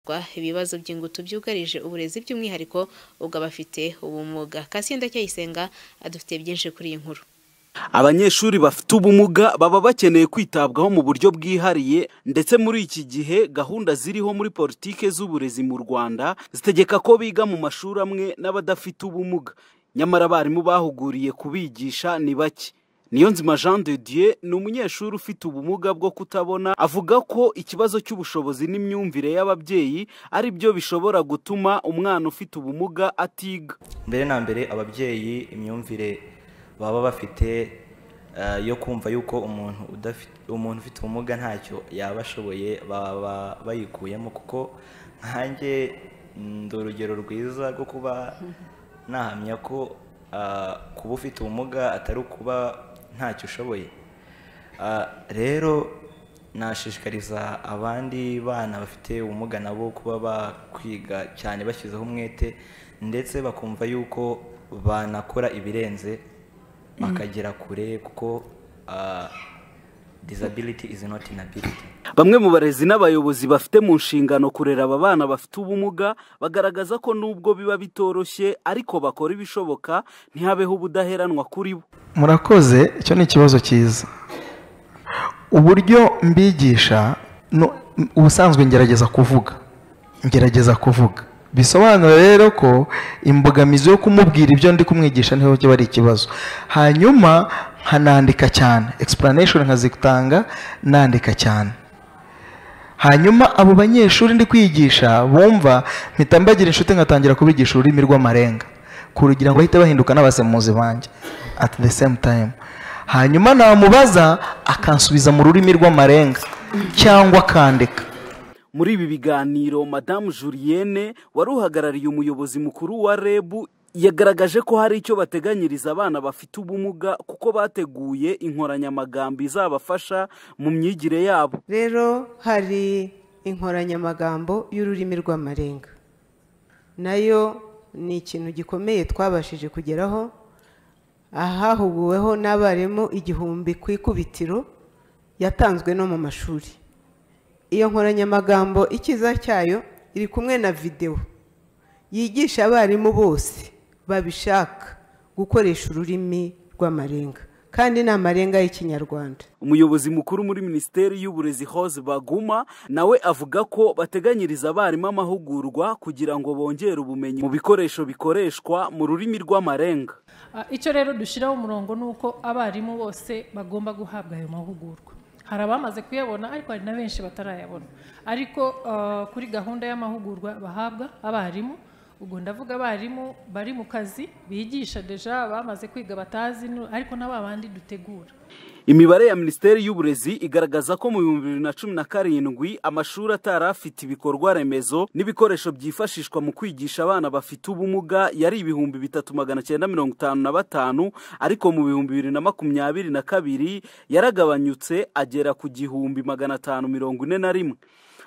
hafatwa ibibazo by'ingutu byugarije uburezi by'umwihariko ubw'abafite ubumuga Cassien Ndacyayisenga adufitiye byinshi kuri iyi nkuru abanyeshuri bafite ubumuga baba bakeneye kwitabwaho mu buryo bwihariye ndetse muri iki gihe gahunda ziriho muri politike z'uburezi mu rwanda zitegeka ko biga mu mashuri amwe n'abadafite ubumuga nyamara abarimu bahuguriye kubigisha ni bake niyonzima jean de dieu ni umunyeshuri ufite ubumuga bwo kutabona avuga ko ikibazo cy'ubushobozi n'imyumvire y'ababyeyi ari byo bishobora gutuma umwana ufite ubumuga atiga mbere na mbere ababyeyi imyumvire baba bafite eh, yo kumva yuko umuntu udafite umuntu ufite ubumuga ntacyo yaba ashoboye baba bayikuyemo kuko nkanjye ndi urugero rwiza rwo kuba nahamya ko ah, kuba ufite ubumuga atari ukuba ntacyo ushoboye Ah, rero nashishikariza abandi bana bafite ubumuga nabo kuba bakwiga cyane bashyizeho umwete ndetse bakumva yuko banakora ibirenze bakagera kure kuko ah, disability is not inability bamwe mu barezi n'abayobozi bafite mu nshingano kurera aba bana bafite ubumuga bagaragaza ko nubwo biba bitoroshye ariko bakora ibishoboka ntihabeho ubudaheranwa kuri bo murakoze icyo ni ikibazo cyiza uburyo mbigisha no- ubusanzwe ngerageza kuvuga ngerageza kuvuga bisobanura rero ko imbogamizi yo kumubwira ibyo ndi kumwigisha niho kiba ari ikibazo hanyuma nkanandika cyane explanation nkazitanga nandika cyane hanyuma abo banyeshuri ndi kwigisha bumva mpita mbagira inshuti nkatangira kubigisha ururimi rw'amarenga kugira ngo bahite bahinduka n'abasemuzi banjye at the same time hanyuma namubaza akansubiza mu rurimi rw'amarenga cyangwa akandika muri ibi biganiro madamu julienne wari uhagarariye umuyobozi mukuru wa reb yagaragaje ko hari icyo bateganyiriza abana bafite ubumuga kuko bateguye inkoranyamagambo izabafasha mu myigire yabo rero hari inkoranyamagambo y'ururimi rw'amarenga nayo ni ikintu gikomeye twabashije kugeraho ahahuguweho n'abarimu igihumbi ku ikubitiro yatanzwe no mu mashuri iyo nkoranyamagambo ikiza cyayo iri kumwe na videwo yigisha abarimu bose babishaka gukoresha ururimi rw'amarenga kandi ni amarenga y'ikinyarwanda umuyobozi mukuru muri minisiteri y'uburezi hose baguma nawe avuga ko bateganyiriza abarimu amahugurwa kugira ngo bongere ubumenyi mu bikoresho bikoreshwa mu rurimi rw'amarenga Ah, icyo rero dushyiraho umurongo ni uko abarimu bose bagomba guhabwa ayo mahugurwa hari abamaze kuyabona ariko hari na benshi batarayabona ariko ah, kuri gahunda y'amahugurwa bahabwa abarimu ubwo ndavuga abarimu bari mu kazi bigisha deja abamaze kwiga batazi nu- ariko na ba bandi dutegura imibare ya minisiteri y'uburezi igaragaza ko mu bihumbi bibiri na cumi na karindwi amashuri atari afite ibikorwa remezo n'ibikoresho byifashishwa mu kwigisha abana bafite ubumuga yari ibihumbi bitatu magana cyenda mirongo itanu na batanu ariko mu bihumbi bibiri na makumyabiri na kabiri yaragabanyutse agera ku gihumbi magana atanu mirongo ine na rimwe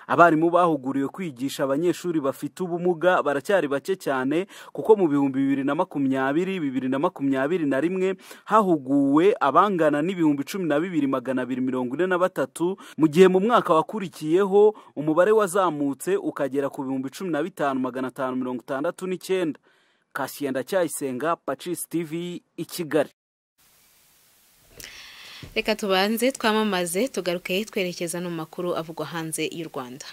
abarimu bahuguriwe kwigisha abanyeshuri bafite ubumuga baracyari bake cyane kuko mu bihumbi bibiri na makumyabiri bibiri na makumyabiri na rimwe hahuguwe abangana n'ibihumbi cumi na bibiri magana abiri mirongo ine na batatu mu gihe mu mwaka wakurikiyeho umubare wazamutse ukagera ku bihumbi cumi na bitanu magana atanu mirongo itandatu n'icyenda kasiyenda cyayisenga pacisi tivi i kigali reka tubanze twamamaze tugaruke twerekeza no mu makuru avugwa hanze y'u rwanda